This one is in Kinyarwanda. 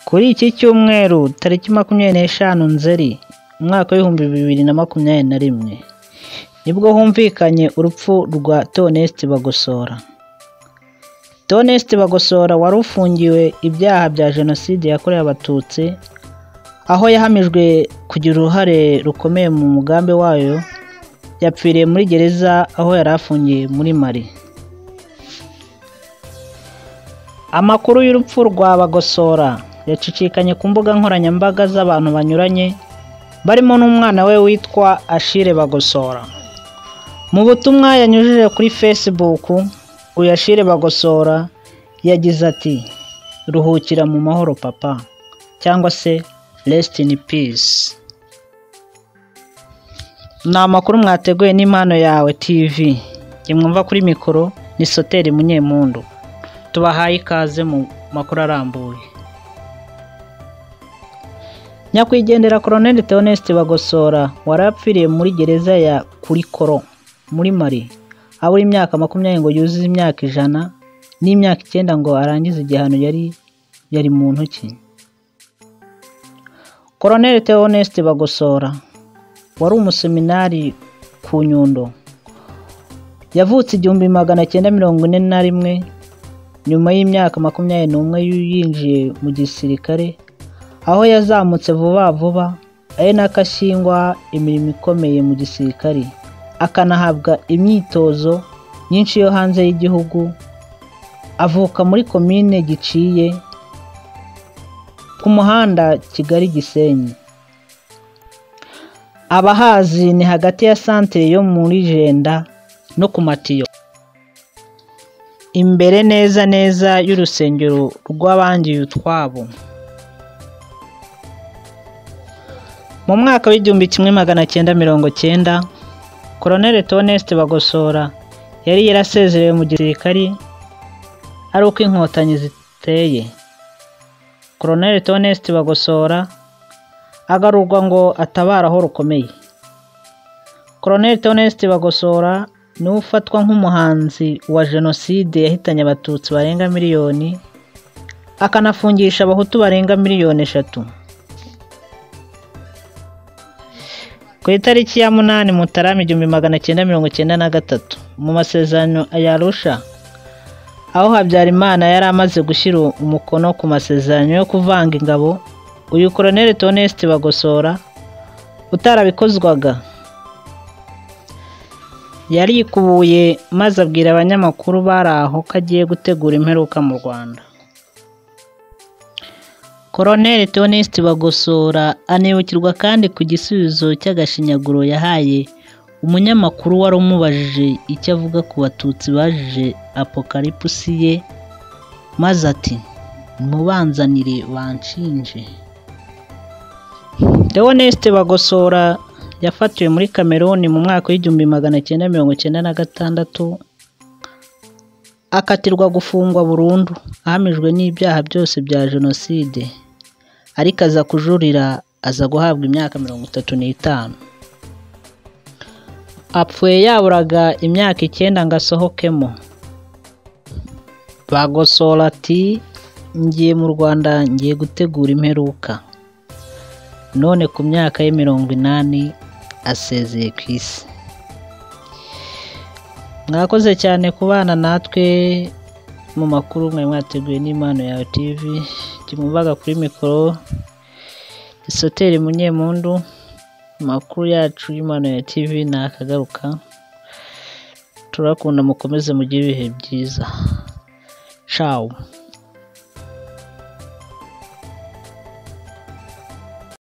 Kuri iki cyumweru tariki makumyabiri n'eshanu Nzeri umwaka w'ibihumbi bibiri na makumyabiri na rimwe nibwo humvikanye urupfu rwa Theoneste Bagosora. Theoneste Bagosora wari ufungiwe ibyaha bya Jenoside yakorewe Abatutsi aho yahamijwe kugira uruhare rukomeye mu mugambi wayo yapfiriye muri gereza aho yari afungiye muri Mali. Amakuru y'urupfu rwa Bagosora yacicikanye ku mbuga nkoranyambaga z'abantu banyuranye barimo n'umwana we witwa Ashire Bagosora. Mu butumwa yanyujije kuri Facebook, uyu Ashire Bagosora yagize ati ruhukira mu mahoro papa cyangwa se rest in peace. Ni amakuru mwateguye n'impano yawe TV. Jye mwumva kuri mikoro ni Soteri Munyemundu. Tubahaye ikaze mu makuru arambuye. Nyakwigendera Colonel Theoneste Bagosora warapfiriye muri gereza ya Kurikoro muri Mali abura imyaka makumyabiri ngo yuzuze imyaka ijana n'imyaka icyenda ngo arangize igihano yari yari mu ntoki. Colonel Theoneste Bagosora wari umuseminari ku Nyundo yavutse igihumbi magana cyenda mirongo ine na rimwe nyuma y'imyaka makumyabiri n'umwe yinjiye mu gisirikare aho yazamutse vuba vuba ari nako ashyingwa imirimo ikomeye mu gisirikare akanahabwa imyitozo myinshi yo hanze y'igihugu avuka muri komine giciye ku muhanda kigali gisenyi abahazi ni hagati ya santere yo muri jenda no ku matiyo imbere neza neza y'urusengero rw'abangiye utwabo mu mwaka w'igihumbi kimwe magana cyenda mirongo cyenda Colonel Theoneste Bagosora yari yarasezerewe mu gisirikari ari uko inkotanyi ziteye Colonel Theoneste Bagosora agarurwa ngo atabare aho rukomeye Colonel Theoneste Bagosora niwe ufatwa nk'umuhanzi wa jenoside yahitanye abatutsi barenga miliyoni akanafungisha abahutu barenga miliyoni eshatu ku itariki ya munani mutarama igihumbi magana cyenda mirongo cyenda na gatatu mu masezerano ya arusha aho habyarimana yari amaze gushyira umukono ku masezerano yo kuvanga ingabo uyu koroneli Theoneste bagosora utarabikozwaga yarikubuye maze abwira abanyamakuru bari aho ko agiye gutegura imperuka mu rwanda Colonel Theoneste Bagosora anibukirwa kandi ku gisubizo cy'agashinyaguro yahaye umunyamakuru wari umubajije icyo avuga ku batutsi bajije apokaripusi ye maze ati mubanzanire banshinje Theoneste Bagosora yafatiwe muri Cameroon mu mwaka w'igihumbi magana cyenda mirongo cyenda na gatandatu akatirwa gufungwa burundu ahamijwe n'ibyaha byose bya jenoside ariko aza kujurira aza guhabwa imyaka mirongo itatu n'itanu apfuye yaburaga imyaka icyenda ngo asohokemo bagosora ati ngiye mu rwanda ngiye gutegura imperuka none ku myaka ye mirongo inani asezeye ku isi mwakoze cyane kubana natwe mu makuru mwe mwateguye n'impano yawe TV kimwumvaga kuri mikoro isoteri munyemundu amakuru yacu y'impano ya TV ni akagaruka turakunda mukomeze mugire ibihe byiza ciao